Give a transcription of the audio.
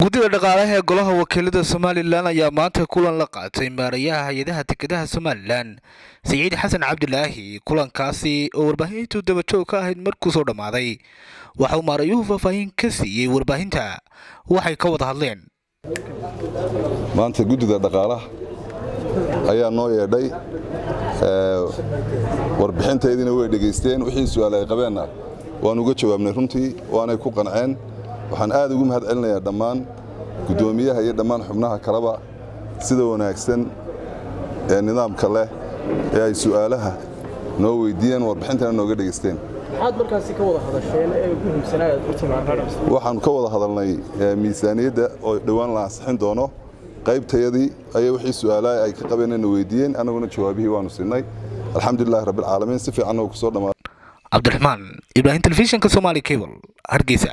guddida dhaqaalaha ee golaha wakiilada somalilan ayaa maanta kulan la qaatay maarayaha hay-adaha dekedaha somalilan saciid xasan cabdilaahi kulankaasi oo warbaahintu dabajoog ka ahayd markuu soo dhammaaday waxa uu maarayuhu faahfaahin ka siiyey warbaahinta waxay ka wada hadleen maanta guddida dhaqaalaha ayaa noo yeedhay warbixintaydina way dhegaysteen wixii su-aal ay qabeenna waan uga jawaabnay runtii waanay ku qanceen waxaan aad ugu mahad celinayaa dhammaan guddoomiyaha iyo dhammaan xubnaha kaleba sida wanaagsan ee nidaamka leh ee ay su'aalaha noo weydiiyeen warbixintana nooga dhegaysteen waxaanu ka wada hadalnay miisaaniyadda oo dhowaan la ansixin doono qaybtayadii ayay wixii su'aalaha ay ka qabeenna weydiiyeen annaguna jawaabihii waanu siinay alxamdulilahi rabbilcaalamiin si fiicanna uu ku soo dhamaaday cabdiraxmaan ibraahim telefishinka somaali cable hargeysa